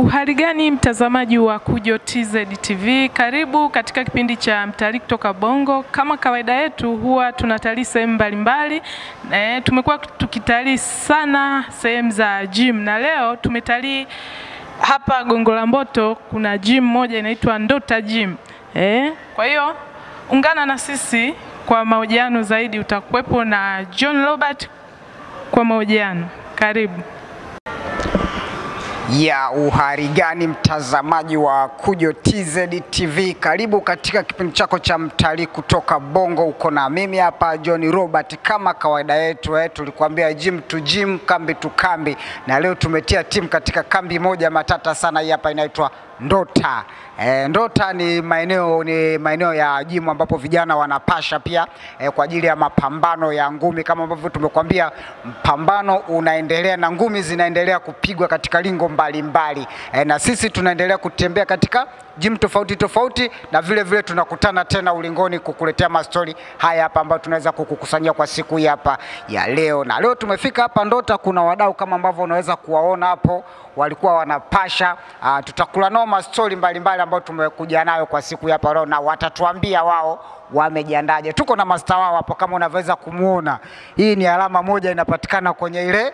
Uhali gani mtazamaji wa Kujo TZ TV, karibu katika kipindi cha mtalii kutoka Bongo. Kama kawaida yetu, huwa tunatalii sehemu mbalimbali. E, tumekuwa tukitalii sana sehemu za gym na leo tumetalii hapa Gongo la Mboto, kuna gym moja inaitwa Ndota Gym. E, kwa hiyo ungana na sisi kwa mahojiano zaidi, utakuwepo na John Robert kwa mahojiano. Karibu. ya uhari gani mtazamaji wa Kujo TZ TV, karibu katika kipindi chako cha mtalii kutoka Bongo. Uko na mimi hapa John Robert, kama kawaida yetu eh, tulikuambia gym to gym, kambi to kambi, na leo tumetia timu katika kambi moja matata sana. Hii hapa inaitwa Ndota. E, Ndota ni maeneo ni maeneo ya jimu ambapo vijana wanapasha pia e, kwa ajili ya mapambano ya ngumi kama ambavyo tumekuambia, mpambano unaendelea na ngumi zinaendelea kupigwa katika lingo mbalimbali e, na sisi tunaendelea kutembea katika jimu tofauti tofauti, na vile vile tunakutana tena ulingoni kukuletea mastori haya hapa ambayo tunaweza kukukusanyia kwa siku hii hapa ya leo. Na leo tumefika hapa Ndota, kuna wadau kama ambavyo unaweza kuwaona hapo walikuwa wanapasha. Uh, tutakula nao mastori mbalimbali ambayo tumekuja nayo kwa siku hii hapa leo, na watatuambia wao wamejiandaje. Tuko na masta wao hapo kama unavyoweza kumuona. Hii ni alama moja inapatikana kwenye ile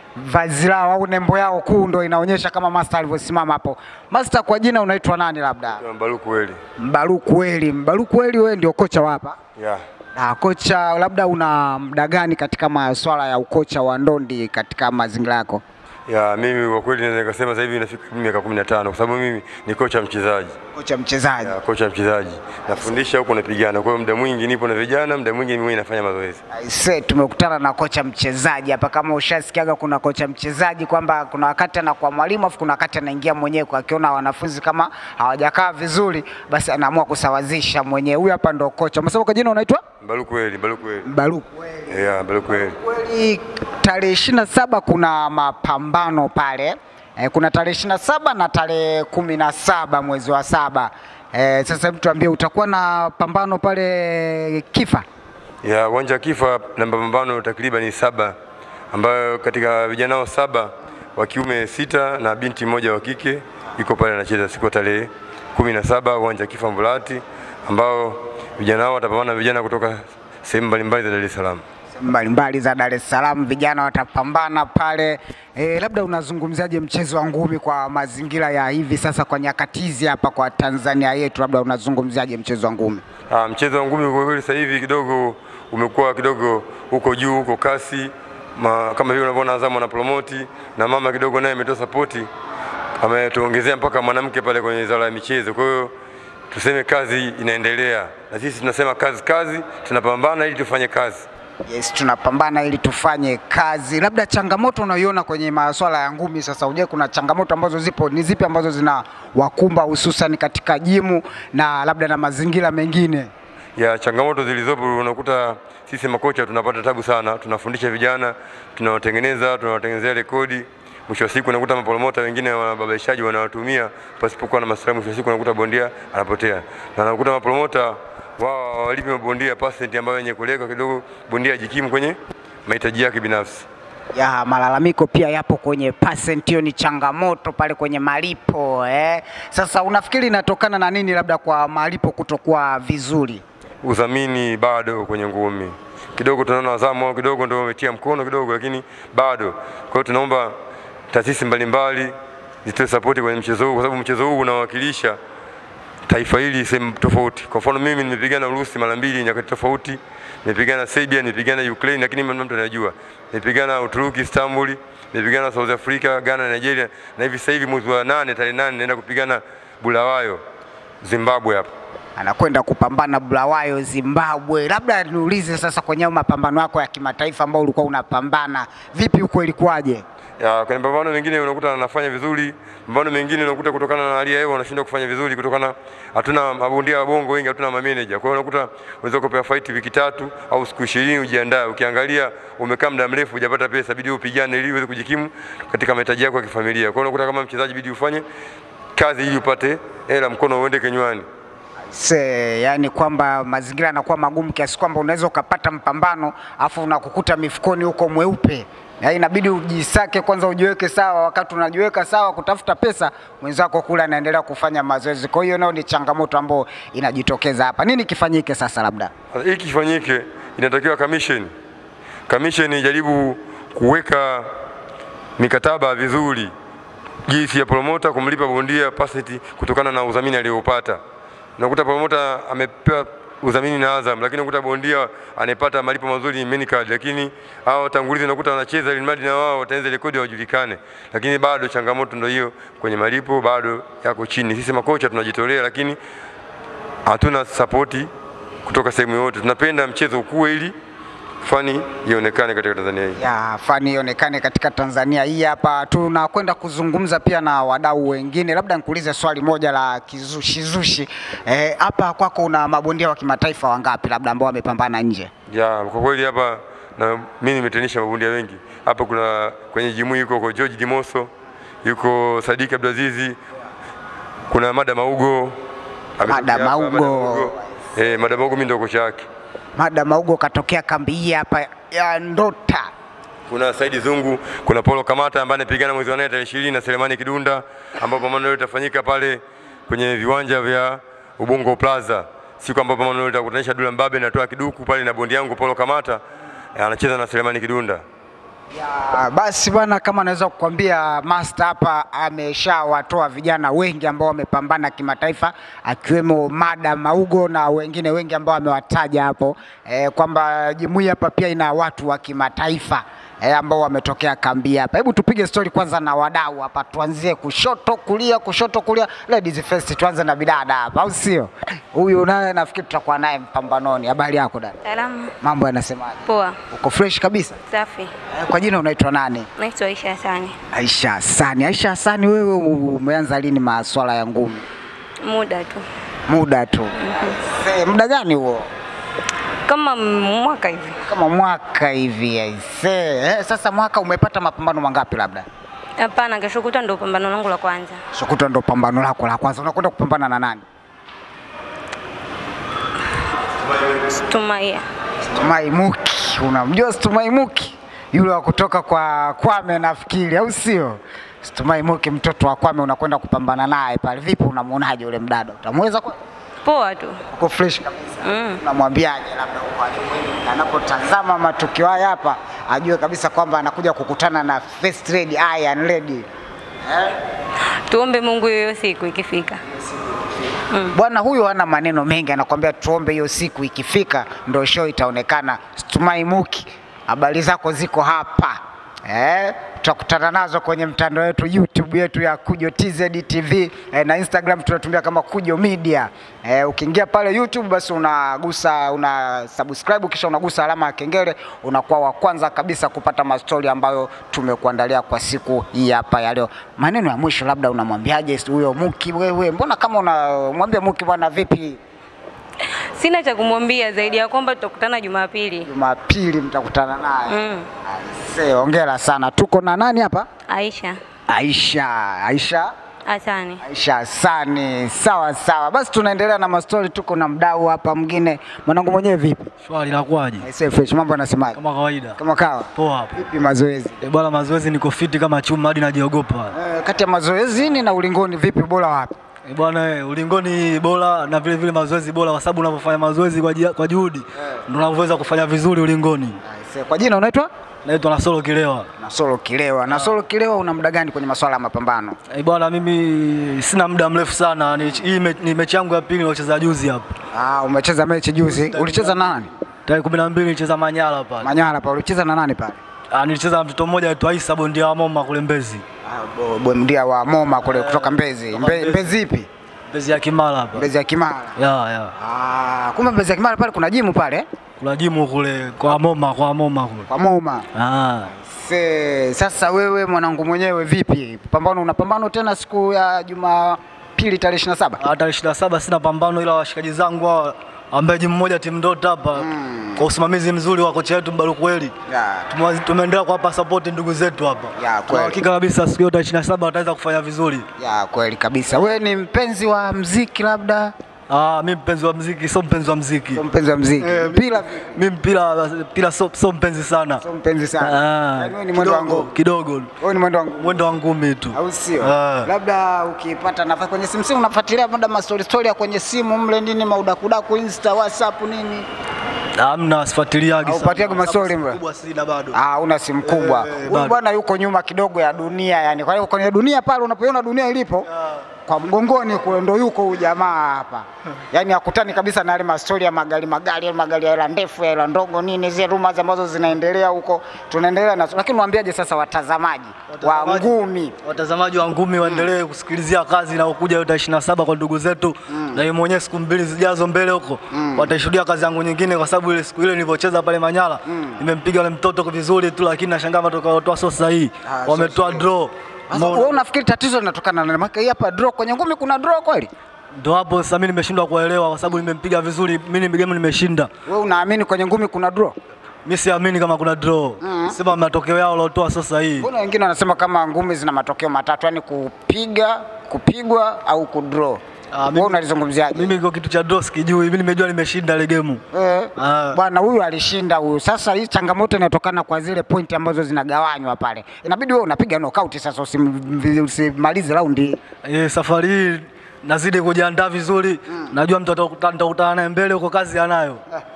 vazi lao au nembo yao kuu, ndo inaonyesha kama master alivyosimama hapo. Master, kwa jina unaitwa nani? Labda Mbaruku Weli. Mbaruku Weli. Mbaruku Weli, wewe ndio kocha wa hapa Yeah. na kocha, labda una muda gani katika masuala ya ukocha wa ndondi katika mazingira yako? Ya, mimi kwa kweli naweza nikasema sasa hivi inafika miaka 15 kwa sababu mimi ni kocha mchezaji. Kocha mchezaji. Ya, kocha mchezaji. Nafundisha huko napigana. Kwa hiyo muda mwingi nipo na vijana, muda mwingi mimi nafanya mazoezi. Aise, tumekutana na kocha mchezaji hapa. Kama ushasikiaga kuna kocha mchezaji kwamba kuna wakati anakuwa mwalimu afu kuna wakati anaingia mwenyewe, kwa akiona wanafunzi kama hawajakaa vizuri, basi anaamua kusawazisha mwenyewe. Huyu hapa ndo kocha. Umesema kwa jina unaitwa Mbaruku Weli, Mbaruku Weli. Mbaruku Weli. Yeah, Mbaruku Weli. Kweli tarehe ishirini na saba kuna mapambano pale e, kuna tarehe ishirini na saba na tarehe kumi na saba mwezi wa saba. E, sasa hebu tuambie utakuwa na pambano pale Kifa? Ya, uwanja wa Kifa na mapambano takriban saba ambayo katika vijana hao saba wa kiume sita na binti moja wa kike iko pale anacheza siku ya tarehe kumi na saba uwanja wa Kifa Mbulati ambao vijana hao watapambana na vijana kutoka sehemu mbalimbali za Dar es Salaam. mbalimbali za Dar es Salaam, vijana watapambana pale. E, labda unazungumziaje mchezo wa ngumi kwa mazingira ya hivi sasa kwa nyakati hizi hapa kwa Tanzania yetu, labda unazungumziaje mchezo wa ngumi? Ah, mchezo wa ngumi kwa kweli sasa hivi kidogo umekuwa kidogo huko juu huko kasi Ma, kama vile unavyoona Azam ana promoti na mama kidogo naye ametoa sapoti, ametuongezea mpaka mwanamke pale kwenye wizara ya michezo. Kwa hiyo tuseme kazi inaendelea, na sisi tunasema kazi kazi, tunapambana ili tufanye kazi. Yes, tunapambana ili tufanye kazi. Labda changamoto unayoiona kwenye masuala ya ngumi sasa, uje kuna changamoto ambazo zipo, ni zipi ambazo zina wakumba hususan katika jimu na labda na mazingira mengine? ya changamoto zilizopo, unakuta sisi makocha tunapata tabu sana, tunafundisha vijana, tunawatengeneza, tunawatengenezea rekodi. Mwisho wa siku unakuta mapromota wengine wababaishaji wanawatumia pasipokuwa na maslahi. Mwisho wa siku unakuta bondia anapotea, na unakuta mapromota wao hawalipi mabondia percent ambayo yenye kuleka kidogo, bondia ajikimu kwenye mahitaji yake binafsi. ya malalamiko pia yapo kwenye percent, hiyo ni changamoto pale kwenye malipo eh. Sasa unafikiri inatokana na nini, labda kwa malipo kutokuwa vizuri? udhamini bado kwenye ngumi kidogo, tunaona Azamu wao kidogo ndio wametia mkono kidogo, lakini bado. Kwa hiyo tunaomba taasisi mbalimbali zitoe sapoti kwenye mchezo huu, kwa sababu mchezo huu unawakilisha taifa hili sehemu tofauti. Kwa mfano mimi nimepigana Urusi mara mbili nyakati tofauti, nimepigana Serbia, nimepigana Ukraine, lakini mtu anajua, nimepigana Uturuki Istanbul, nimepigana South Africa, Ghana, Nigeria, na hivi sasa hivi mwezi wa nane tarehe nane naenda kupigana Bulawayo Zimbabwe hapa. anakwenda kupambana Bulawayo Zimbabwe. Labda niulize sasa, kwenye hayo mapambano yako ya kimataifa ambao ulikuwa unapambana, vipi huko ilikuwaje? ya kwenye mapambano mengine unakuta anafanya vizuri, mapambano mengine unakuta kutokana na hali ya hewa wanashindwa kufanya vizuri, kutokana hatuna mabondia wa bongo wengi, hatuna mameneja. Kwa hiyo unakuta unaweza kupewa fight wiki tatu au siku 20 ujiandae. Ukiangalia umekaa muda mrefu hujapata pesa, bidi upigane ili uweze kujikimu katika mahitaji yako ya kifamilia. Kwa hiyo unakuta kama mchezaji bidi ufanye kazi ili upate hela, mkono uende kinywani. Se, yani kwamba mazingira yanakuwa magumu kiasi kwamba unaweza ukapata mpambano afu unakukuta mifukoni huko mweupe. Ya inabidi ujisake kwanza, ujiweke sawa. Wakati unajiweka sawa kutafuta pesa, mwenzako kule anaendelea kufanya mazoezi. Kwa hiyo nayo ni changamoto ambayo inajitokeza hapa. Nini kifanyike sasa? Labda Sasa hiki kifanyike, inatakiwa commission commission ijaribu kuweka mikataba vizuri, jinsi ya promota kumlipa bondia paseti kutokana na udhamini aliyoupata. Unakuta promota amepewa udhamini na Azam, lakini unakuta bondia anayepata malipo mazuri ni main card, lakini hao watangulizi unakuta wanacheza ili mradi na wao wataenza rekodi hawajulikane, lakini bado changamoto ndio hiyo kwenye malipo bado yako chini. Sisi makocha tunajitolea, lakini hatuna sapoti kutoka sehemu yoyote. Tunapenda mchezo ukue ili fani ionekane katika Tanzania hii. ya fani ionekane katika Tanzania hii hapa. Tunakwenda kuzungumza pia na wadau wengine, labda nikuulize swali moja la kizushizushi Eh, hapa kwako una mabondia wa kimataifa wangapi labda ambao wamepambana nje? Ya, kwa kweli hapa na mimi nimetenisha mabondia wengi hapa. Kuna kwenye jimu yuko kwa George Dimoso, yuko Sadiki Abdulazizi, kuna Mada Maugo Mada Amekuja hapa, Maugo. Eh, Mada Maugo mimi ndo kocha yake. Mada Maugo katokea kambi hii hapa ya Ndota. Kuna Saidi Zungu, kuna Paulo Kamata ambaye anapigana mwezi wa nane tarehe ishirini na Selemani Kidunda, ambapo pambano hilo litafanyika pale kwenye viwanja vya Ubungo Plaza, siku ambapo pambano hilo litakutanisha Dula Mbabe na Toa Kiduku pale na bondi yangu Paulo Kamata eh, anacheza na Selemani Kidunda. Ah, Basi bwana, kama naweza kukwambia master hapa ameshawatoa vijana wengi ambao wamepambana kimataifa, akiwemo Mada Maugo na wengine wengi ambao amewataja hapo eh, kwamba jumuiya hapa pia ina watu wa kimataifa eh, ambao wametokea kambi hapa. Hebu tupige stori kwanza na wadau hapa, tuanzie kushoto kulia, kushoto kulia, ladies first. Tuanze na bidada hapa, au sio? Huyu naye nafikiri tutakuwa naye mpambanoni. Habari yako dada? Salamu. Mambo yanasemaje? Poa. Uko fresh kabisa? Safi. Eh, kwa jina unaitwa nani? Naitwa Aisha Hasani. Aisha Hasani. Aisha Hasani, wewe umeanza lini maswala ya ngumi? Muda tu. Muda tu. Se, muda gani huo? Kama mwaka hivi. Kama mwaka hivi aise. Eh, sasa mwaka umepata mapambano mangapi labda? Hapana, kesho kutwa ndo pambano langu la kwanza. Sokoto ndo pambano lako la kwanza. Unakwenda kupambana na nani? Tumaia. Stumai Muki. Unamjua Stumai Muki? Yule wa kutoka kwa Kwame nafikiri, au sio? Stumai Muki mtoto wa Kwame unakwenda kupambana naye pale. Vipi unamuonaje yule mdada? Utamweza kwa Poa tu. uko fresh kabisa. Mm. Unamwambiaje labda huko alipo na anapotazama matukio haya hapa ajue kabisa kwamba anakuja kukutana na first lady Iron Lady. Tuombe Mungu hiyo siku ikifika. Bwana huyu hana maneno mengi, anakuambia tuombe hiyo siku ikifika ndo show itaonekana. Stumai Muki, habari zako ziko hapa eh, tutakutana nazo kwenye mtandao wetu YouTube yetu ya Kujo TZ TV eh, na Instagram tunatumia kama Kujo Media. Eh, ukiingia pale YouTube basi unagusa una subscribe kisha unagusa alama ya kengele, unakuwa wa kwanza kabisa kupata mastori ambayo tumekuandalia kwa siku hii hapa ya leo. Maneno ya mwisho labda unamwambiaje huyo Muki wewe? Mbona kama unamwambia Muki bwana vipi? Sina cha kumwambia zaidi ya kwamba tutakutana Jumapili. Jumapili mtakutana naye. Mm. Aise, hongera sana. Tuko na nani hapa? Aisha Aisha. Aisha. Hasani. Aisha Hasani. Sawa sawa, basi tunaendelea na mastori. Tuko na mdau hapa mwingine. Mwanangu mwenyewe vipi? Shwari inakuwaje? Aise, fresh, mambo yanasemaje? Kama kawaida. Kama kawa. Poa hapo. Vipi mazoezi? E bwana, mazoezi niko fiti kama chuma hadi najiogopa. Eh, kati ya mazoezini na ulingoni vipi, bora wapi? E bwana, eh, ulingoni bora na vile vile mazoezi bora, kwa sababu unapofanya mazoezi kwa, jia- kwa juhudi ndio unavyoweza kufanya vizuri ulingoni. Aise, kwa jina unaitwa? Naitwa Nasolo Kilewa. Nasolo Kilewa. Nasolo Kilewa, una muda gani kwenye masuala ya mapambano? E bwana, mimi sina muda mrefu sana. Ni, hii me, ni mechi yangu ya pili niliocheza juzi hapa. Ah, umecheza mechi juzi. Ulicheza na nani? Tarehe 12 nilicheza Manyara pale. Manyara pale. Ulicheza na nani pale? Ah, nilicheza na mtoto mmoja aitwa Isa bondia wa Moma kule Mbezi. Ah, bo- bondia wa Moma kule kutoka Mbezi. kutoka Mbe, Mbezi. Mbezi ipi? Mbezi ya Kimara hapa. Mbezi ya Kimara. Ya ya. Ah, kumbe Mbezi ya Kimara pale kuna jimu pale Kuna jimu kule kwa Moma, kwa Moma kule. kwa Moma. Ah. Se, sasa wewe mwanangu mwenyewe vipi? Pambano unapambano tena siku ya Jumapili tarehe 27? Ah, tarehe ishirini na saba sina pambano, ila washikaji zangu hawa ambaye jimu moja timu Ndota hapa kwa usimamizi mzuri wa kocha wetu Mbarukweli Ya. Tumewa- tumeendelea kuwapa support ndugu zetu hapa. Ya, Tuna kweli. hakika kabisa siku hiyo tarehe ishirini na saba wataweza kufanya vizuri. Ya kweli kabisa. Wewe ni mpenzi wa mziki labda? Ah, mi mpenzi wa mziki, sio mpenzi wa mziki. Sio mpenzi wa mziki. Mpira Mi mpira mpira sio sio mpenzi sana. sio mpenzi sana. Ah, Yaani wewe ni mwendo wa kidogo, ngumi. Kidogo. Wewe ni mwendo wa ngumi. Mwendo wa ngumi tu. au sio? Ah. Labda ukipata nafasi kwenye simu simu unafuatilia muda mastori story ya kwenye simu mle nini maudakudaku Insta, WhatsApp nini? Hamna sifuatiliagi. sana. Haupatiagi maswali, Sababu mbwa? kubwa sina bado. Ah, una simu kubwa. Eh, Huyu bado. bwana yuko nyuma kidogo ya dunia yani. Kwa hiyo kwenye dunia pale unapoiona dunia ilipo kwa mgongoni kule ndo yuko huyu jamaa hapa. Yaani hakutani kabisa na yale mastori ya magari magari, yale magari ya hela ndefu, ya hela ndogo nini zile rumors ambazo zinaendelea huko. Tunaendelea na lakini mwambiaje sasa watazamaji wa Watazamaji- ngumi Watazamaji wa ngumi waendelee kusikilizia kazi inayokuja hiyo tarehe 27 kwa ndugu zetu na yeye mwenyewe siku mbili zijazo mbele huko wataishuhudia kazi yangu nyingine, kwa sababu ile siku ile nilivyocheza pale Manyara nimempiga yule mtoto kwa vizuri tu, lakini nashangaa matokeo watoa sio sahihi, Ah, sio wametoa draw. Sasa Umeona? wewe unafikiri tatizo linatokana na maana hii hapa draw kwenye ngumi kuna draw kweli? Ndo hapo sasa mimi nimeshindwa kuelewa, kwa sababu nimempiga vizuri, mimi ni game nimeshinda. Wewe unaamini kwenye ngumi kuna draw? Mimi siamini kama kuna draw, sema matokeo yao waliotoa sio sahihi. Mbona wengine wanasema kama ngumi zina matokeo matatu, yani kupiga, kupigwa au kudraw. Ah, mimi- Wewe unalizungumziaje? Mimi kwa kitu cha draw sikijui, mimi nimejua nimeshinda ile game. Eh, Ah. bwana huyu alishinda huyu. Sasa hii changamoto inatokana kwa zile pointi ambazo zinagawanywa pale. Inabidi wewe unapiga knockout sasa usim- usimalize raundi. Eh, safari hii nazidi kujiandaa vizuri, najua mtu atakuta- nitakutana naye mbele huko, kazi anayo.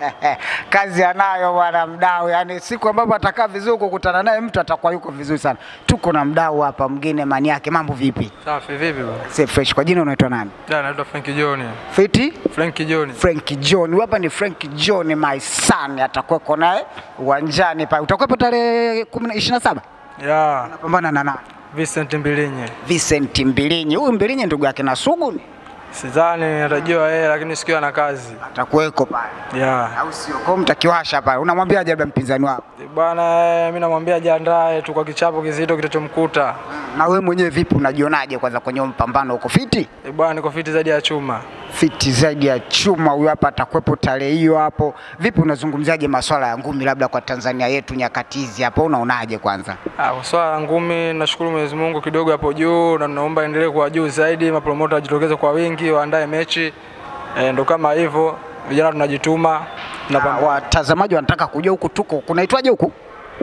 Kazi anayo bwana mdau, yani siku ambapo atakaa vizuri kukutana naye mtu atakuwa yuko vizuri sana. Tuko na mdau hapa mgine mani yake, mambo vipi? Safi vipi bwana? Say fresh. Kwa jina unaitwa nani? Da, naitwa Frank John. Fiti? Frank John. Frank John. Huyu Hapa ni Frank John my son, atakuweko naye uwanjani pale. Utakuwepo tarehe 27? Ya, Napambana na nani? Vincent Mbilinyi. Vincent Mbilinyi. Huyu Mbilinyi ndugu yake na Sugu ni Sidhani atajua yeye lakini sikiwa na kazi. atakuweko pale. Ya. Au sio? Kwa hiyo mtakiwasha pale. Unamwambiaje labda mpinzani wako? Bwana, mimi namwambia jiandae tu kwa kichapo kizito kitachomkuta. Na wewe mwenyewe vipi unajionaje kwanza kwenye mpambano huko fiti? Eh, Bwana, niko fiti zaidi ya chuma. Fiti zaidi ya chuma huyu hapa atakuwepo tarehe hiyo hapo. Vipi unazungumziaje masuala ya ngumi labda kwa Tanzania yetu nyakati hizi hapo unaonaje kwanza? Ah, kwa swala la ngumi nashukuru Mwenyezi Mungu kidogo hapo juu na naomba endelee kuwa juu zaidi, mapromota wajitokeze kwa wingi, waandae mechi. E, ndo kama hivyo, vijana tunajituma. Na Tunapambana. watazamaji wanataka kujua huku tuko kunaitwaje huku?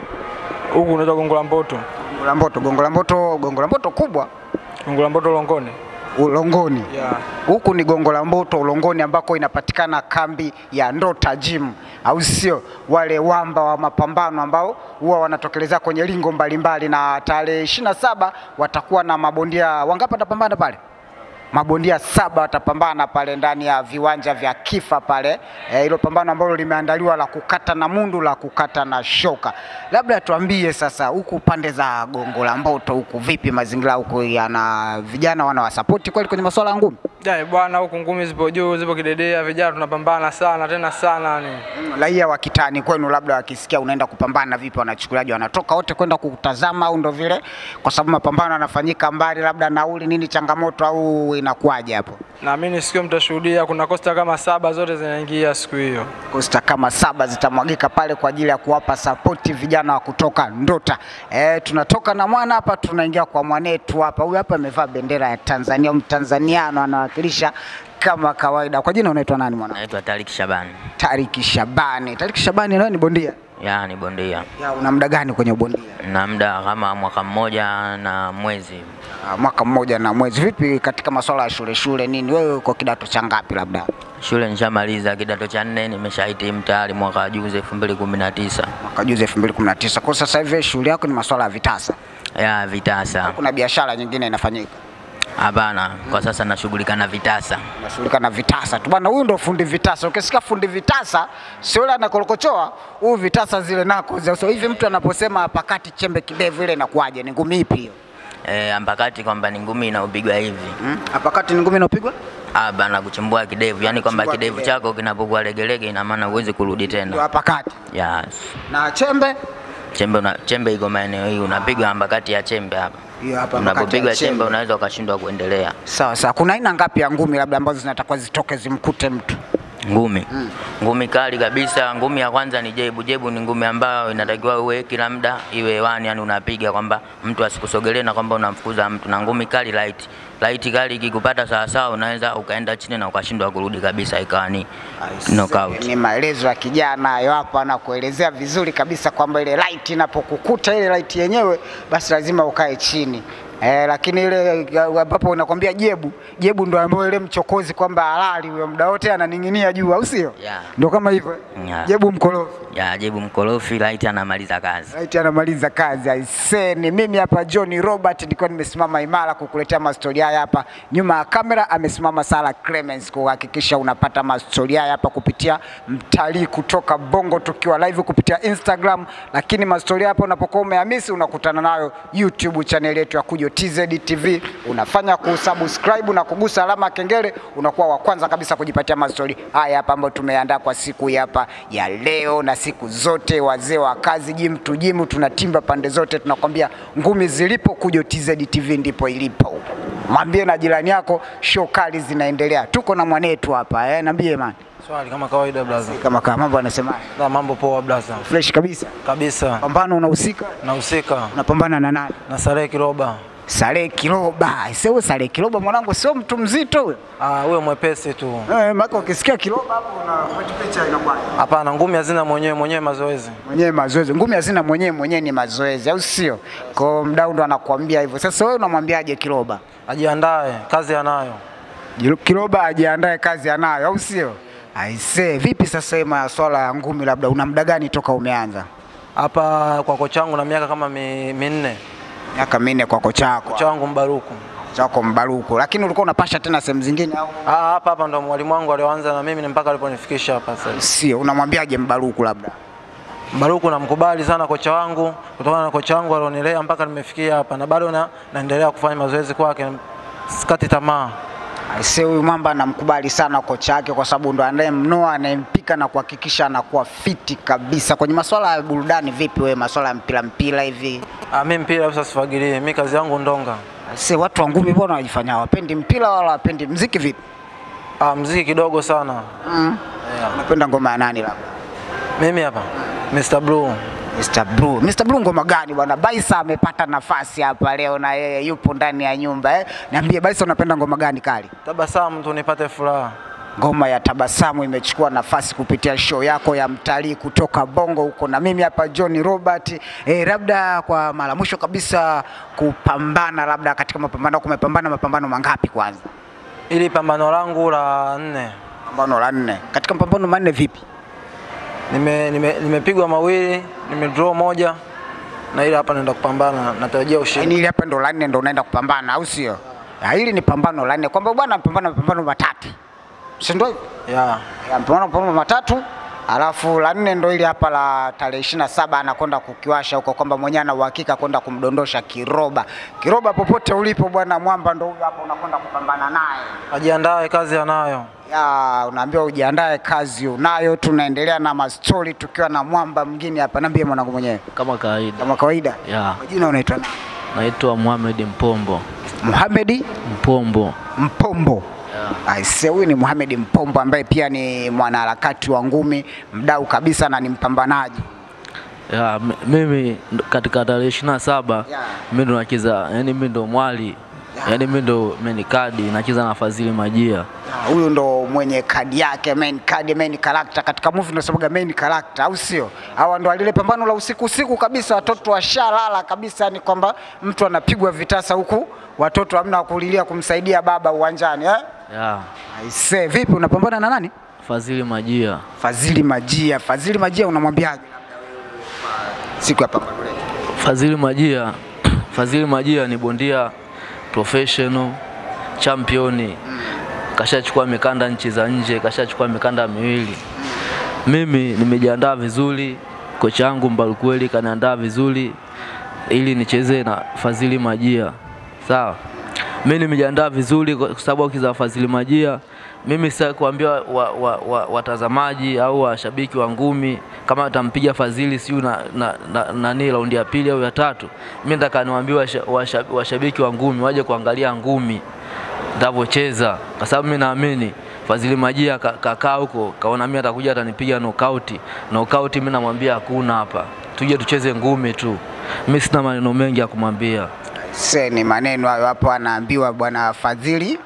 Huku unaitwa Gongo la Mboto. Gongo la Mboto, Gongo la Mboto, Gongo la Mboto kubwa Gongo la Mboto Longoni. Ulongoni. Yeah. Huku ni Gongo la Mboto Ulongoni, ambako inapatikana kambi ya Ndota Gym, au sio? Wale wamba wa mapambano ambao huwa wanatokelezea kwenye lingo mbalimbali, na tarehe ishirini na saba watakuwa na mabondia wangapi watapambana pale? Mabondia saba watapambana pale ndani ya viwanja vya Kifa pale, Eh, hilo pambano ambalo limeandaliwa la kukata na mundu la kukata na shoka. Labda tuambie sasa, huku pande za Gongo la Mboto huku vipi mazingira huku, yana vijana wanawasapoti kweli kwenye masuala ya ngumi? Jai bwana, huku ngumi zipo juu, zipo kidedea, vijana tunapambana sana tena sana ni. raia wa kitani kwenu labda wakisikia unaenda kupambana vipi, wanachukuliaje? Wanatoka wote kwenda kutazama au ndo vile, kwa sababu mapambano yanafanyika mbali, labda nauli nini, changamoto au inakuwaje hapo? Naamini sikio mtashuhudia, kuna kosta kama saba zote zinaingia siku hiyo. Kosta kama saba zitamwagika pale kwa ajili ya kuwapa sapoti vijana wa kutoka Ndota. E, tunatoka na mwana hapa tunaingia kwa mwanetu hapa. Huyu hapa amevaa bendera ya Tanzania, Mtanzaniano anawakilisha kama kawaida. Kwa jina unaitwa nani mwana? Naitwa Tariq Shabani. Tariki Shabani. Tariki Shabani nawe ni bondia? Ya ni bondia. Ya, una muda gani kwenye ubondia? Na muda kama mwaka mmoja na mwezi. Ah, mwaka mmoja na mwezi. Vipi katika masuala ya shule shule nini, wewe uko kidato cha ngapi labda? Shule nishamaliza kidato cha nne, nimeshahitimu tayari mwaka wa juzi 2019. Mwaka juzi 2019. Kwa sasa hivi shule yako ni masuala ya vitasa, Ya vitasa. kuna biashara nyingine inafanyika? Hapana, kwa sasa nashughulika na vitasa. Nashughulika na vitasa tu bwana. Huyu ndo fundi vitasa. Ukisikia fundi vitasa, sio yule anakorokochoa, huyu vitasa zile nako. za- So hivi mtu anaposema pakati chembe kidevu, ile inakuwaje? Ni ngumi ipi hiyo? E, ambakati kwamba ni ngumi inaupigwa hivi. Hmm? Pakati ni ngumi inapigwa? Ah, bana kuchimbua kidevu, yani kwamba Kuchimbua kidevu kidevu. chako kinapokuwa legelege ina maana huwezi kurudi Ndio tena. hapa kati. Yes. Na chembe Chembe una, chembe iko maeneo hii unapigwa ambakati ya chembe hapa. hiyo hapa pakati ya Unapopigwa chembe chembe. unaweza ukashindwa kuendelea. Sawa sawa. Kuna aina ngapi ya ngumi labda ambazo zinatakiwa zitoke zimkute mtu? Ngumi. Ngumi kali kabisa. Ngumi ya kwanza ni jebu. Jebu ni ngumi ambayo inatakiwa uwe kila muda iwe hewani, yani unapiga kwamba mtu asikusogelee na kwamba unamfukuza mtu. Na ngumi kali light. Light kali ikikupata sawa sawa, unaweza ukaenda chini na ukashindwa kurudi kabisa, ikawa ni knockout. Ni maelezo ya kijana hayo hapa, anakuelezea vizuri kabisa kwamba ile light inapokukuta ile light yenyewe, basi lazima ukae chini. Eh, lakini ile ambapo unakwambia jebu jebu ndo ambayo ile mchokozi kwamba halali huyo muda wote ananing'inia juu, au sio? Yeah. Ndio kama hivyo Yeah. jebu mkorofi Ya jebu mkorofi, light anamaliza kazi. Right, anamaliza kazi aisee. Ni mimi hapa John Robert, nilikuwa nimesimama imara kukuletea mastori haya hapa. Nyuma ya kamera amesimama Sara Clemens kuhakikisha unapata mastori haya hapa kupitia mtalii kutoka Bongo, tukiwa live kupitia Instagram, lakini mastori hapa unapokuwa umehamisi unakutana nayo YouTube channel yetu ya Kujo TZ TV. Unafanya kusubscribe na kugusa alama ya kengele, unakuwa wa kwanza kabisa kujipatia mastori haya hapa ambayo tumeandaa kwa siku hii hapa ya leo na siku zote. Wazee wa kazi, jimu tu jimu, tunatimba pande zote, tunakwambia ngumi zilipo, Kujo TZ TV ndipo ilipo. Mwambie na jirani yako, show kali zinaendelea. Tuko na mwanetu hapa eh, niambie man, Swali kama kawaida blaza. kama kama mambo anasema Na mambo poa blaza. fresh kabisa. Kabisa. Pambano unahusika, Nahusika unapambana na nani? na Sarehe Kiroba. Saleh Kiloba. Sio Saleh Kiloba mwanangu, sio mtu mzito huyo. Ah, huyo mwepesi tu. Eh, maana ukisikia Kiloba hapo una picha inakuwa Hapana, ngumi hazina mwenyewe mwenyewe mazoezi. mwenyewe mazoezi. Ngumi hazina mwenyewe mwenyewe ni mazoezi, au sio? Kwa hiyo mdau ndo anakuambia hivyo. Sasa wewe unamwambiaje Kiloba? Ajiandae, kazi anayo. Jilo- Kiloba ajiandae, kazi anayo, au sio? Aisee, vipi sasa hii swala ya ngumi, labda una muda gani toka umeanza? Hapa kwa kocha wangu na miaka kama mi- minne. Miaka minne kwa kocha wako. Kocha wangu Mbaruku. Kocha wako Mbaruku. Lakini ulikuwa unapasha tena sehemu zingine au Ah, hapa hapa ndo mwalimu wangu alioanza na mimi ni mpaka aliponifikisha hapa sasa. sio? Unamwambiaje Mbaruku labda? Mbaruku namkubali sana kocha wangu kutokana na kocha wangu alionilea mpaka nimefikia hapa na bado na, naendelea kufanya mazoezi kwake. Sikati tamaa. Aisee, huyu mwamba anamkubali sana kocha wake kwa sababu ndo anayemnoa anayempika na kuhakikisha anakuwa fiti kabisa. Kwenye masuala ya burudani, vipi wewe, masuala ya mpira mpira hivi? Ah, mimi mpira sasa sifagilie. Mimi kazi yangu ndonga. Aisee, watu wa ngumi mbona wanajifanya hawapendi mpira wala hawapendi mziki vipi? Ah, mziki kidogo sana. Mm. Yeah. Unapenda ngoma ya nani labda? Mimi hapa Mr. Blue. Mr. Blue. Mr. Blue ngoma gani bwana? Baisa amepata nafasi hapa leo na yeye yupo ndani ya nyumba eh. Niambie Baisa unapenda ngoma gani kali? Tabasamu tu nipate furaha. Ngoma ya Tabasamu imechukua nafasi kupitia show yako ya mtalii kutoka Bongo huko, na mimi hapa John Robert. Eh, labda kwa mara mwisho kabisa kupambana, labda katika mapambano, kumepambana mapambano mangapi kwanza? Ili pambano langu la nne Pambano la nne. Katika mapambano manne vipi? nime nime- nimepigwa mawili, nimedraw moja na ile hapa naenda kupambana, natarajia Yaani ushindi. ile hapa ndo la nne ndo unaenda kupambana, au sio? Ya, hili ni pambano la nne, kwamba bwana mpambana mapambano matatu, si ndio? hivyo? Yeah. Ya, mpambano mapambano matatu alafu la nne ndo ili hapa la tarehe ishirini na saba anakwenda kukiwasha huko, kwamba mwenyewe ana uhakika kwenda kumdondosha Kiroba. Kiroba, popote ulipo bwana Mwamba, ndo huyo hapa unakwenda kupambana naye. Ajiandae, kazi anayo. Ya, unaambiwa ujiandae, kazi unayo. Tunaendelea na mastori tukiwa na Mwamba mwingine hapa. Niambie mwanangu mwenyewe, Kama kawaida kama kawaida, ya kwa jina unaitwa nani? naitwa Mohamed Mpombo Muhamedi Mpombo Mpombo. Aise, huyu ni Mohamed Mpombo ambaye pia ni mwanaharakati wa ngumi, mdau kabisa na ni mpambanaji. ya m- mimi ndo- katika tarehe ishirini na saba Yeah. mimi ndo nacheza, yani mimi ndo mwali, yani mimi ndo main card nacheza na Fadhili Majia. Ah, Huyu ndo mwenye kadi yake main card, main character katika movie tunasemaga main character, au sio? Hawa ndo alile pambano la usiku usiku kabisa, watoto washalala kabisa, ni kwamba mtu anapigwa vitasa huku watoto hamna wa kulilia kumsaidia baba uwanjani eh? ya Aise, vipi unapambana na nani? Fadhili Majia. Fadhili Majia. Fadhili Majia unamwambiaje labda wewe kwa siku ya pambano letu? Fadhili Majia Fadhili Majia ni bondia professional championi, kashachukua mikanda nchi za nje, kashachukua mikanda miwili. Mimi nimejiandaa vizuri, kocha wangu Mbarukweli kaniandaa vizuri ili nicheze na Fadhili Majia, sawa. Mimi nimejiandaa vizuri kwa sababu ukiza Fadhili Majia, mimi sasa kuambia wa, wa, wa, watazamaji au washabiki wa ngumi kama atampiga Fadhili siu na, na, na, nani raundi ya pili au ya tatu, mimi nataka niwaambie washa- washa- washabiki wa ngumi waje kuangalia ngumi ndavyocheza, kwa sababu mimi naamini Fadhili Majia ka- kakaa huko, kaona mimi atakuja atanipiga knockout. Knockout mimi namwambia hakuna hapa, tuje tucheze ngumi tu. Mimi sina maneno mengi ya kumwambia. Se ni maneno hayo hapo, anaambiwa bwana Fadhili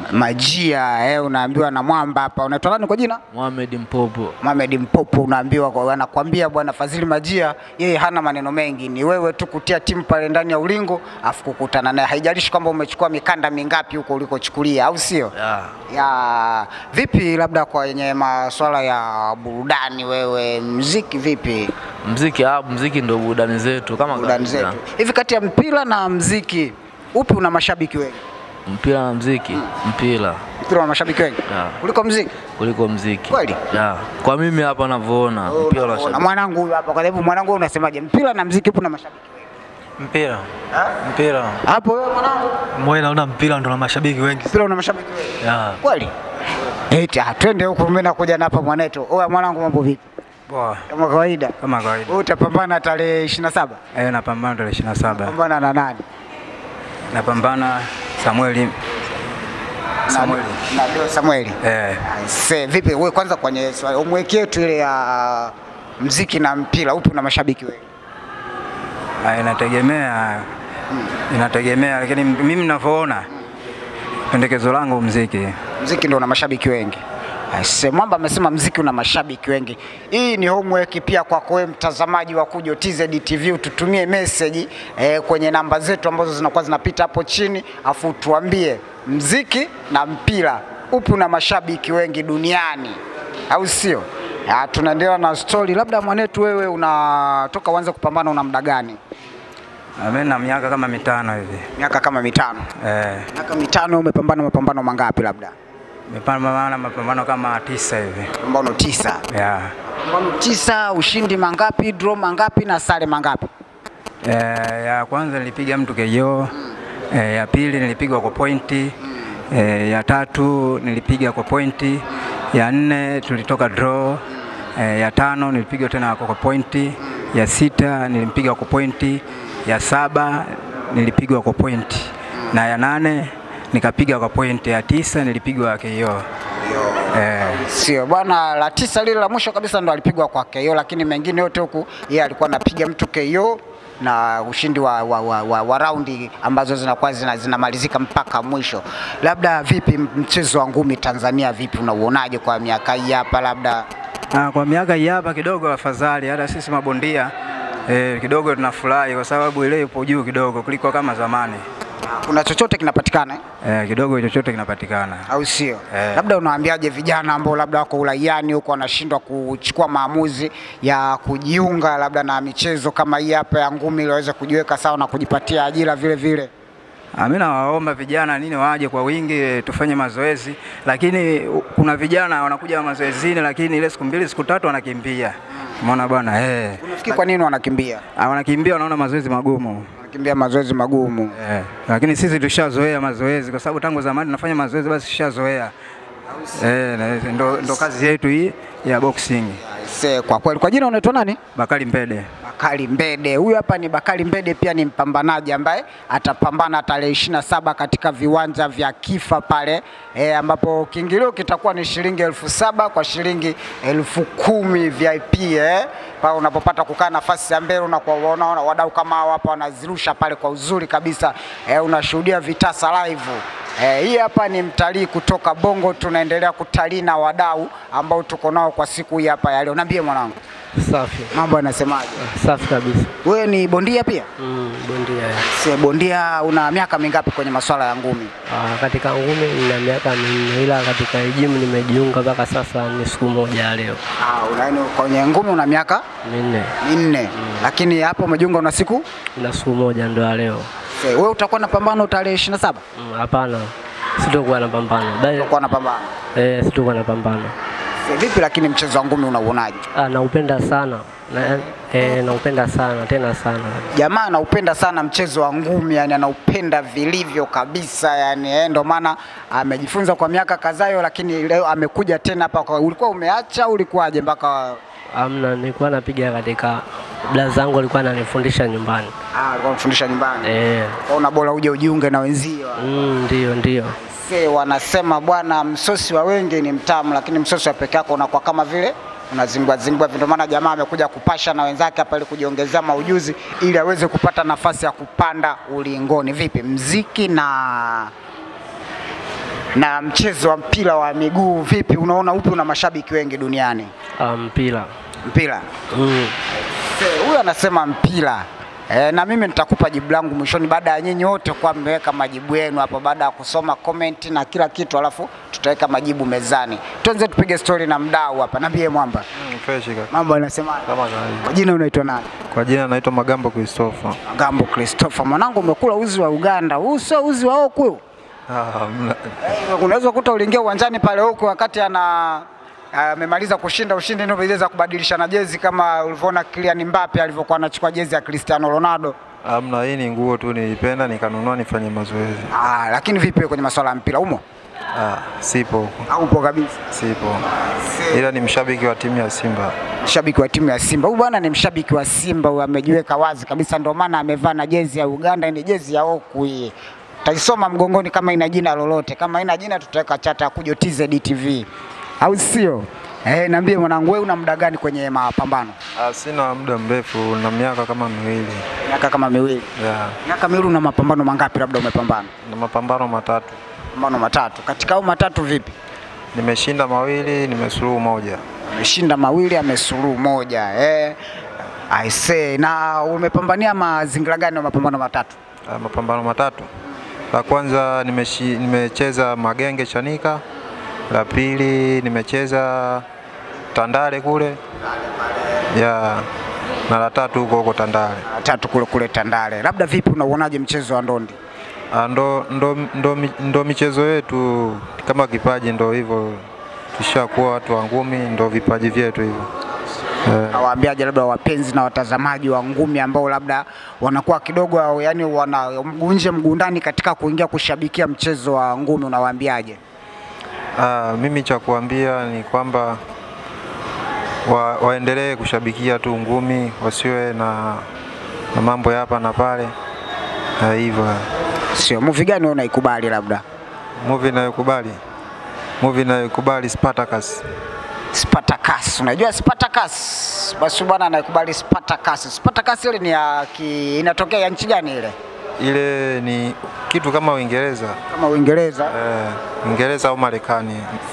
Majia eh, unaambiwa na mwamba hapa. Unaitwa nani kwa jina? Mohamed Mpopo. Mohamed Mpopo, unaambiwa kwa anakwambia bwana Fadhili Majia, yeye hana maneno mengi, ni wewe tu kutia timu pale ndani ya ulingo afu kukutana naye, haijalishi kwamba umechukua mikanda mingapi huko ulikochukulia, au sio? Yeah. ya vipi, labda kwenye masuala ya burudani, wewe mziki vipi? Mziki ah, mziki ndio burudani zetu kama Burudani kawaida. zetu hivi, kati ya mpira na mziki upi una mashabiki wengi? Mpira na mziki, mpira Mpira una mashabiki wengi Yeah. kuliko mziki? kuliko mziki. Kweli? Yeah. Kwa mimi hapa navyoona mpira na unashabikia. mwanangu huyu hapa, kwa sababu mwanangu, wewe unasemaje, mpira na mziki upi una mashabiki wengi? Mpira. Mpira. Hapo wewe mwanangu, Mmoja naona mpira ndo na mashabiki wengi. mpira una mashabiki wengi Yeah. kweli? Eti ah, twende huko, mimi nakuja na hapa mwanetu. Oya mwanangu, mambo vipi? Poa, Kama kawaida. kama kawaida. Wewe utapambana tarehe 27? Eh, napambana tarehe 27. Pambana na nani? Napambana Samueli Samueli. Na Deo Samueli. Eh, Se, vipi wewe kwanza kwenye swali umweke yetu ile ya mziki na mpira upi una mashabiki wengi? ah, inategemea inategemea, lakini mimi ninavyoona pendekezo langu mziki. Mziki ndio una mashabiki wengi. Se, Mwamba amesema mziki una mashabiki wengi. Hii ni homework pia kwako wewe mtazamaji wa Kujo TZ TV, ututumie message eh, kwenye namba zetu ambazo zinakuwa zinapita hapo chini, afu tuambie mziki na mpira upi una mashabiki wengi duniani, au sio? Ah, Tunaendelea na story. Labda mwanetu, wewe unatoka uanze kupambana, una muda gani? Ah, Mimi na miaka kama mitano hivi. Miaka kama mitano. Eh, Miaka mitano umepambana mapambano mangapi? Labda nimepambana mapambano kama tisa hivi. mapambano tisa. Yeah. Mapambano tisa, ushindi mangapi, draw mangapi na sare mangapi? Eh, ya kwanza nilipiga mtu KO. Eh, ya pili nilipigwa kwa pointi. Eh, ya tatu nilipiga kwa pointi. Ya nne tulitoka draw. Eh, ya tano nilipigwa tena kwa pointi. Ya sita nilimpiga kwa pointi. Ya saba nilipigwa kwa pointi. Na ya nane nikapiga kwa pointi. Ya tisa nilipigwa KO. Eh, Sio bwana, la tisa lile la mwisho kabisa ndo alipigwa kwa KO, lakini mengine yote huku yeye alikuwa anapiga mtu KO na ushindi wa, wa, wa, wa, wa raundi ambazo zinakuwa zina, zinamalizika mpaka mwisho. Labda vipi mchezo wa ngumi Tanzania, vipi unauonaje kwa miaka hii hapa? Labda Ah, kwa miaka hii hapa kidogo afadhali, hata sisi mabondia eh, kidogo tunafurahi kwa sababu ile ipo juu kidogo kuliko kama zamani kuna chochote kinapatikana eh? eh, kidogo chochote kinapatikana. au sio? Eh. Labda unawaambiaje vijana ambao labda wako uraiani huko wanashindwa kuchukua maamuzi ya kujiunga labda na michezo kama hii hapa ya ngumi ili waweze kujiweka sawa na kujipatia ajira vile vile? Ah, Mimi nawaomba vijana nini waje kwa wingi eh, tufanye mazoezi, lakini u- kuna vijana wanakuja mazoezini, lakini ile siku mbili siku tatu wanakimbia. Umeona bwana eh, Unafikiri kwa nini wanakimbia? Ah, wanakimbia wanaona mazoezi magumu Wanakimbia mazoezi magumu. eh, lakini sisi tushazoea mazoezi kwa sababu tangu zamani tunafanya mazoezi, basi tushazoea eh, na- ndo, ndo kazi yetu hii ya boxing. Se, kwa kweli, kwa jina unaitwa nani? Bakari Mpede. Bakari Mbede. Huyu hapa ni Bakari Mbede, pia ni mpambanaji ambaye atapambana tarehe ishirini na saba katika viwanja vya Kifa pale e, ambapo kiingilio kitakuwa ni shilingi elfu saba kwa shilingi elfu kumi VIP eh, pale unapopata kukaa nafasi ya mbele na kuwaona wadau kama hao hapa wanazirusha pale kwa uzuri kabisa eh, unashuhudia vitasa live. Eh, hii hapa ni mtalii kutoka Bongo, tunaendelea kutalii na wadau ambao tuko nao kwa siku hii hapa ya leo. Niambie mwanangu, Safi, mambo yanasemaje? safi kabisa. Wewe ni bondia pia? Mm, bondia. Si bondia, una miaka mingapi kwenye masuala ya ngumi? Ah, katika ngumi nina miaka minne, ila katika jimu nimejiunga mpaka sasa ni siku moja ya leo Ah, una yaani kwenye ngumi una miaka minne, minne, lakini hapo umejiunga una siku na siku moja ndo ya leo. Si, wewe utakuwa na pambano tarehe 27? Mm, Hapana, sitokuwa na pambano bali Utakuwa na pambano. eh, sitokuwa na pambano. Si, vipi lakini mchezo wa ngumi unauonaje? Ah, naupenda sana na, eh, naupenda sana tena sana. Jamaa anaupenda sana mchezo wa ngumi, yani anaupenda vilivyo kabisa, yani eh, ndo maana amejifunza kwa miaka kadhaa, lakini leo amekuja tena hapa. Kwa ulikuwa umeacha au ulikuwaje mpaka Amna, nilikuwa napiga katika bla zangu alikuwa ananifundisha nyumbani. ah, alikuwa anafundisha nyumbani? Eh, Kaona bora uje ujiunge na wenzio. mm, ndio ndio. Se wanasema bwana, msosi wa wengi ni mtamu, lakini msosi wa peke yako unakuwa kama vile unazingua zingua. Ndio maana jamaa amekuja kupasha na wenzake hapa ili kujiongezea maujuzi ili aweze kupata nafasi ya kupanda ulingoni. Vipi mziki na na mchezo wa mpira wa miguu vipi, unaona upi una mashabiki wengi duniani? Ah, mpira. Mpira Mm. Se, huyu anasema mpira e, na mimi nitakupa jibu langu mwishoni baada ya nyinyi wote kuwa mmeweka majibu yenu hapo, baada ya kusoma comment na kila kitu, alafu tutaweka majibu mezani. Tuanze tupige stori na mdau hapa. Niambie mwamba, Fresh kaka. mambo yanasema Kama kawaida. kwa jina unaitwa nani? Kwa jina naitwa Magambo Christopher. Gambo Christopher. Mwanangu, umekula uzi wa Uganda, huu sio uzi wa huku huu. Ah, mna- Eh, Unaweza kukuta uliingia uwanjani pale huko wakati ana amemaliza kushinda ushindi, ndio iliweza kubadilishana jezi kama ulivyoona Kylian Mbappe alivyokuwa anachukua jezi ya Cristiano Ronaldo. Hamna, hii ni nguo tu nilipenda nikanunua nifanye mazoezi. Ah, lakini vipi kwenye masuala ya mpira umo? Ah, sipo huko. Haupo kabisa. Sipo. Ila ni mshabiki wa timu ya Simba. Shabiki wa timu ya Simba. Huyu bwana ni mshabiki wa Simba, huyu amejiweka wazi kabisa, ndio maana amevaa na jezi ya Uganda, ni jezi ya Oku hii. Taisoma mgongoni kama ina jina lolote, kama ina jina tutaweka chata ya Kujo TZ TV, au sio? Eh, niambie mwanangu, wewe una muda gani kwenye mapambano? Ah, sina muda mrefu na miaka kama miwili. Miaka kama miwili. Yeah. Miaka miwili, una mapambano mangapi labda umepambana? Na mapambano matatu. Mapambano matatu. Katika hao matatu vipi? Nimeshinda mawili, nimesuluhu moja. Ameshinda mawili, amesuluhu moja. Eh, I say, na umepambania mazingira gani ya mapambano matatu? Ah, mapambano matatu. La kwanza nimeshi, nimecheza Magenge Chanika. La pili nimecheza Tandale kule. Ya. Na la tatu huko huko Tandale. tatu kule kule Tandale. Labda vipi, unauonaje mchezo wa ndondi? Ah, ndo, ndo, ndo, mi- ndo michezo yetu kama kipaji, ndo hivyo tushakuwa watu wa ngumi, ndo vipaji vyetu hivyo eh. Nawaambiaje labda wapenzi na watazamaji wa ngumi ambao labda wanakuwa kidogo au yani wana mguu nje mguu ndani katika kuingia kushabikia mchezo wa ngumi, unawaambiaje? Ah, mimi cha kuambia ni kwamba wa, waendelee kushabikia tu ngumi, wasiwe na, na mambo ya hapa na pale Ah, hivyo. Sio movie gani wewe unaikubali labda? Movie inayokubali movie inayokubali Spartacus. Spartacus. Unajua Spartacus? Basi bwana anayekubali Spartacus. Spartacus ile ni ya ki, inatokea ya nchi gani ile? Ile ni kitu kama Uingereza Kama Uingereza. eh, Uingereza au Marekani.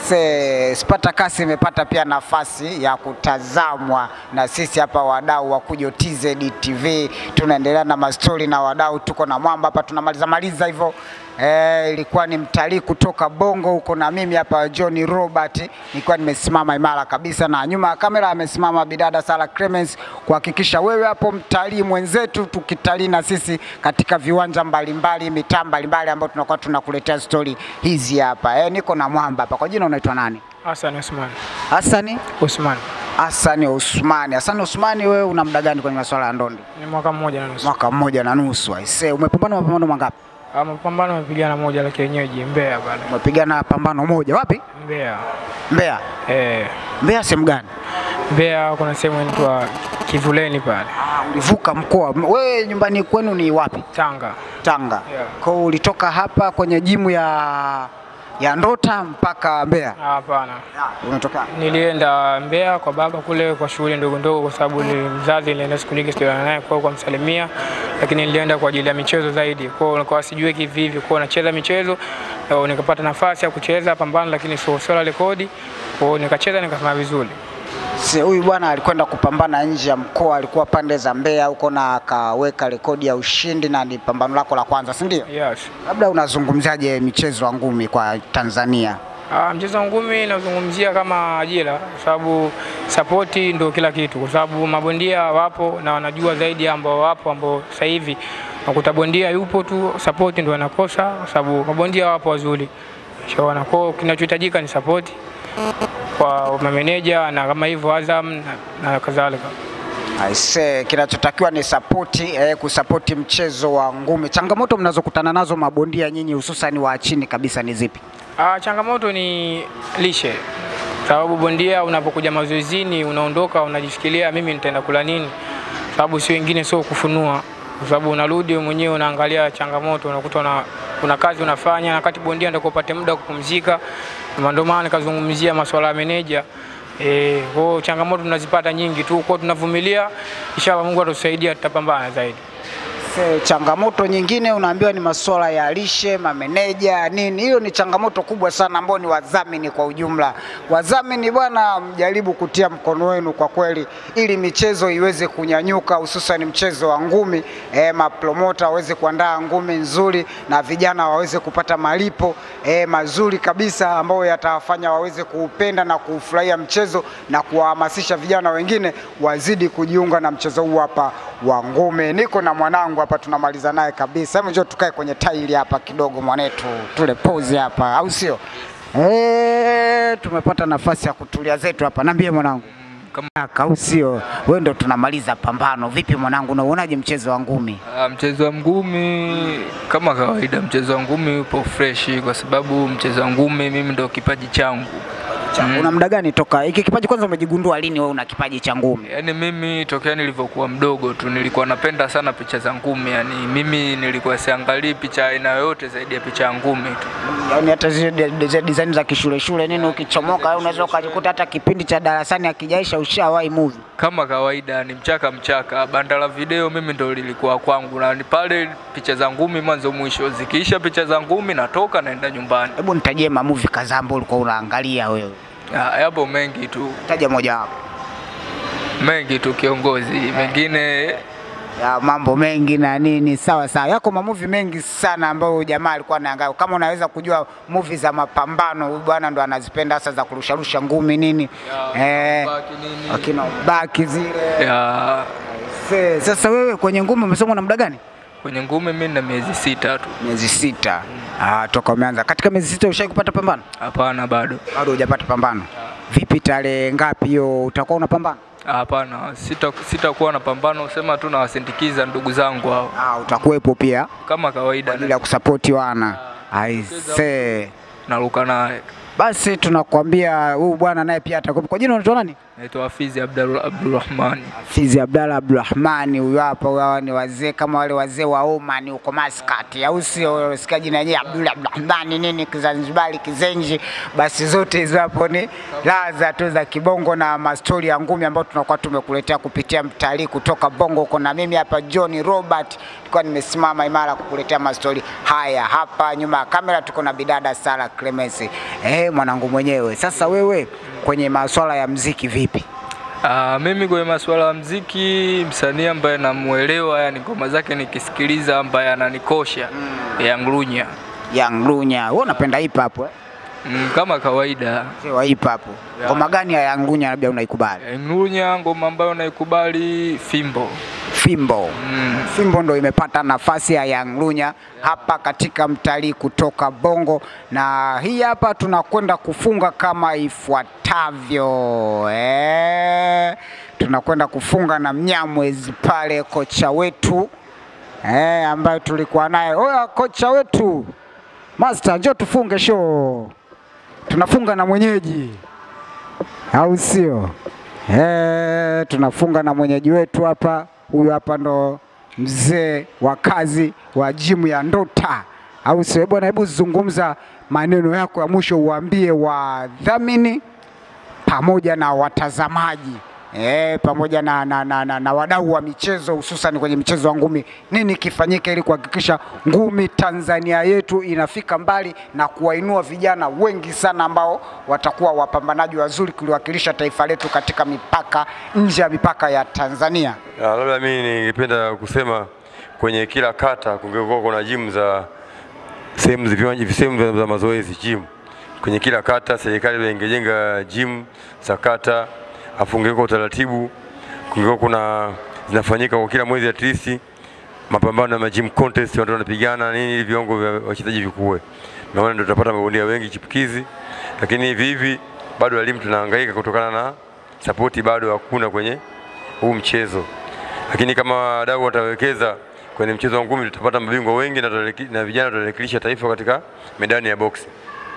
Se, Spartacus imepata pia nafasi ya kutazamwa na sisi hapa wadau wa Kujo TZ TV. Tunaendelea na mastori na wadau, tuko na mwamba hapa tunamaliza maliza hivyo. Eh, ilikuwa ni mtalii kutoka Bongo huko na mimi hapa John Robert, nilikuwa nimesimama imara kabisa, na nyuma ya kamera amesimama bidada Sara Clemens kuhakikisha wewe hapo mtalii mwenzetu, tukitalii na sisi katika viwanja mbalimbali, mitaa mbalimbali ambayo tunakuwa tunakuletea stori hizi hapa. Eh, niko na mwamba hapa. Kwa jina unaitwa nani? Hassan Osman. Hasani Osman. Hasani Usmani. Hasani Usmani, wewe una muda gani kwenye masuala ya ndondi? Ni mwaka mmoja na nusu. Mwaka mmoja na nusu. Aisee, umepambana mapambano mangapi? Ah, Mapambano amepigana moja la kienyeji Mbeya pale. Umepigana pambano moja wapi? Mbeya. Mbeya. Eh, Mbeya sehemu gani? Mbeya kuna sehemu inaitwa Kivuleni pale. Ulivuka mkoa. Wewe nyumbani kwenu ni wapi? Tanga. Tanga. Yeah. Kwa hiyo ulitoka hapa kwenye jimu ya ya Ndota mpaka Mbeya. Hapana. Unatoka Nilienda Mbeya kwa baba kule kwa shughuli ndogo ndogo, kwa sababu ni mzazi, nilienda siku nyingi sijaonana naye kwa kwa msalimia, lakini nilienda kwa ajili ya michezo zaidi. Kwa hiyo nilikuwa sijui kivi hivi, kwa hiyo nacheza michezo eh, nikapata nafasi ya kucheza pambano, lakini sio sio la rekodi. Kwa hiyo nikacheza nikafanya vizuri. Si huyu bwana alikwenda kupambana nje ya mkoa, alikuwa pande za Mbeya huko na akaweka rekodi ya ushindi na ni pambano lako la kwanza, si ndio? Yes. Labda unazungumziaje michezo ya ngumi kwa Tanzania? Ah, mchezo wa ngumi nazungumzia kama ajira, kwa sababu sapoti ndio kila kitu, kwa sababu mabondia wapo na wanajua zaidi ambao wapo ambao sasa hivi nakuta bondia yupo tu, sapoti ndio anakosa, kwa sababu mabondia wapo wazuri, shaona kwa kinachohitajika ni sapoti kwa mameneja na kama hivyo Azam na, na kadhalika. Aise, kinachotakiwa ni sapoti eh, kusapoti mchezo wa ngumi. Changamoto mnazokutana nazo mabondia nyinyi, hususan wa chini kabisa, ni zipi? Ah, changamoto ni lishe, sababu bondia unapokuja mazoezini unaondoka unajishikilia, mimi nitaenda kula nini, sababu si wengine, sio kufunua, kwa sababu unarudi wewe mwenyewe unaangalia changamoto, unakuta una, kuna kazi unafanya, na wakati bondia ndio upate muda wa kupumzika. Na Ndio maana nikazungumzia masuala ya meneja. Eh, kwa hiyo changamoto tunazipata nyingi tu, kwa hiyo tunavumilia, inshallah Mungu atatusaidia, tutapambana zaidi. Se, changamoto nyingine unaambiwa ni masuala ya lishe, mameneja nini. Hiyo ni changamoto kubwa sana ambao ni wadhamini kwa ujumla. Wadhamini bwana, mjaribu kutia mkono wenu kwa kweli, ili michezo iweze kunyanyuka, hususan mchezo wa ngumi. E, mapromota waweze kuandaa ngumi nzuri na vijana waweze kupata malipo e, mazuri kabisa ambayo yatawafanya waweze kuupenda na kuufurahia mchezo na kuwahamasisha vijana wengine wazidi kujiunga na mchezo huu hapa wa ngumi. Niko na mwanangu hapa, tunamaliza naye kabisa. Hebu njoo tukae kwenye taili hapa kidogo, mwanetu, tule pause hapa, au sio? Eh, tumepata nafasi ya kutulia zetu hapa. Niambie mwanangu, kaka, au sio? Wewe ndo tunamaliza pambano. Vipi mwanangu, unauonaje mchezo wa ngumi? Ah, Mchezo wa ngumi kama kawaida, mchezo wa ngumi upo fresh kwa sababu mchezo wa ngumi mimi ndo kipaji changu. Mm. Una muda gani toka hiki kipaji, kwanza umejigundua lini wewe una kipaji cha ngumi? Yaani mimi tokea nilivyokuwa mdogo tu nilikuwa napenda sana picha za ngumi, yaani mimi nilikuwa siangalii picha aina yoyote zaidi ya picha ya ngumi tu. Yaani hata zile de- de- design za kishule shule nini, ukichomoka wewe unaweza ukajikuta hata kipindi cha darasani akijaisha ushawahi movie. Kama kawaida ni mchaka mchaka, banda la video mimi ndo lilikuwa kwangu, na ni pale picha za ngumi mwanzo mwisho, zikiisha picha za ngumi natoka naenda nyumbani. Hebu nitajie mamuvi kadhaa ambayo ulikuwa unaangalia wewe. Ah, Yapo mengi tu, Taja moja wapo. mengi tu kiongozi, mengine ya mambo mengi na nini, sawa sawa. Yako mamuvi mengi sana ambayo jamaa alikuwa anaangalia. Kama unaweza kujua movie za mapambano, huyu bwana ndo anazipenda hasa za kurusharusha ngumi nini, eh, akina baki zile. ya Se, Sasa wewe kwenye ngumi umesoma na muda gani? kwenye ngumi mimi na miezi sita tu. Miezi sita. Ah, toka umeanza. Katika miezi sita ushai kupata pambano? Hapana, bado Bado hujapata pambano. Vipi, tarehe ngapi hiyo utakuwa unapambana? hapana, sita sitakuwa na pambano, sema tu nawasindikiza ndugu zangu hao Ah, utakuwepo pia kama kawaida, ili ya kusapoti wana. Aise. naruka naye. Basi tunakwambia huyu bwana naye pia atakuwepo. Kwa jina unaitwa nani? Naitwa Hafizi Abdul Abdulrahmani. Fizi Abdalla Abdurahmani, huyu hapa. Huyu hawa ni wazee kama wale wazee wa Oman huko Muscat, au sio? Unasikia jina yenyewe Abdul Abdurahmani nini Kizanzibari, Kizenji, basi zote hizo hapo ni laza tu za kibongo na mastori ya ngumi ambayo tunakuwa tumekuletea kupitia mtalii kutoka Bongo huko, na mimi hapa John Robert nilikuwa nimesimama imara kukuletea mastori haya. Hapa nyuma ya kamera tuko na bidada Sara Clemence, eh, mwanangu mwenyewe. Sasa wewe kwenye masuala ya mziki vipi? Ah, mimi kwenye masuala ya mziki, msanii ambaye namuelewa, yani ngoma zake nikisikiliza, ambaye ananikosha mm. Young Lunya. Young Lunya. Wewe unapenda hip hop eh? Mm, kama kawaida. Mzee wa hip hop. Ngoma gani ya Young Lunya labda unaikubali? Young Lunya, ngoma ambayo naikubali Fimbo. Fimbo. Fimbo ndo imepata nafasi ya Young Lunya hapa katika mtalii kutoka Bongo, na hii hapa tunakwenda kufunga kama ifuatavyo eh, tunakwenda kufunga na Mnyamwezi pale, kocha wetu eh, ambaye tulikuwa naye. Oya, kocha wetu Master, njoo tufunge show. Tunafunga na mwenyeji, au sio? Eh, tunafunga na mwenyeji wetu hapa. Huyu hapa ndo mzee wa kazi wa jimu ya Ndota, au sio? Eh, Bwana, hebu zungumza maneno yako ya mwisho, uambie wadhamini pamoja na watazamaji e, pamoja na, na, na, na, na wadau wa michezo hususan kwenye mchezo wa ngumi, nini kifanyike ili kuhakikisha ngumi Tanzania yetu inafika mbali na kuwainua vijana wengi sana ambao watakuwa wapambanaji wazuri kuliwakilisha taifa letu katika mipaka nje ya mipaka ya Tanzania. Ah, labda mimi ningependa kusema kwenye kila kata kungekuwa kuna gym za sehemu za viwanja sehemu za- za mazoezi gym. Kwenye kila kata serikali ingejenga gym za kata, afu ungekuwa utaratibu, kungekuwa kuna zinafanyika kwa kila mwezi at least mapambano ya magym contest, watu wanapigana nini, ili viwango vya wachezaji vikue. Na maana ndio tutapata mabondia wengi chipukizi, lakini hivi hivi bado elimu tunahangaika kutokana na sapoti bado hakuna kwenye huu mchezo, lakini kama wadau watawekeza kwenye mchezo wa ngumi tutapata mabingwa wengi na, tutaleki- na vijana tutalikilisha taifa katika medani ya boksi.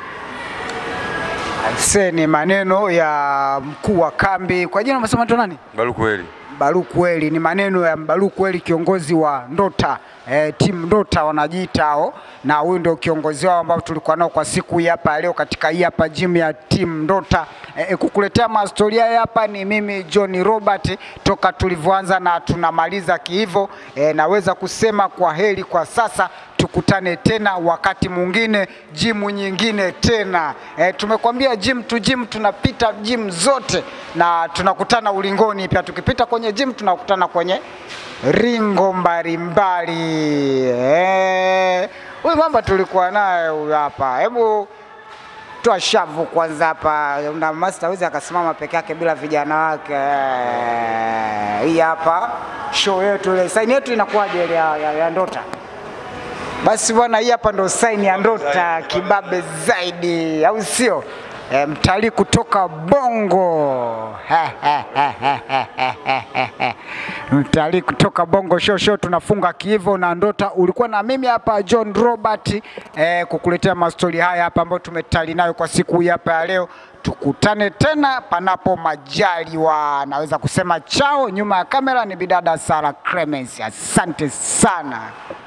Se ni maneno ya mkuu wa kambi, kwa jina umesema tu nani? Baru kweli. Baruku Eli, ni maneno ya Baruku Eli, kiongozi wa Ndota eh, timu Ndota wanajiita hao, na huyu ndio kiongozi wao ambao tulikuwa nao kwa siku hii hapa leo katika hii hapa gym ya timu Ndota. Eh, kukuletea mastoria haya hapa ni mimi John Robert, toka tulivyoanza na tunamaliza kihivo. Eh, naweza kusema kwa heri kwa sasa tukutane tena wakati mwingine, jimu nyingine tena. E, tumekwambia gym to gym, tunapita gym zote na tunakutana ulingoni pia. Tukipita kwenye gym tunakutana kwenye ringo mbalimbali. Eh, huyu mamba tulikuwa naye huyu hapa, hebu toa shavu kwanza hapa, na master hawezi akasimama peke yake bila vijana wake. Eh, Hii hapa show yetu ile, saini yetu inakuwaje ile ya, ya, ya Ndota? Basi bwana, hii hapa ndo saini ya Ndota kibabe zaidi, au sio? E, mtalii kutoka Bongo mtalii kutoka Bongo show show, tunafunga kiivo na Ndota. Ulikuwa na mimi hapa John Robert e, kukuletea mastori haya hapa ambayo tumetali nayo kwa siku hii hapa ya leo. Tukutane tena panapo majaliwa. Naweza kusema chao. Nyuma ya kamera ni bidada Sara Clemens. Asante sana.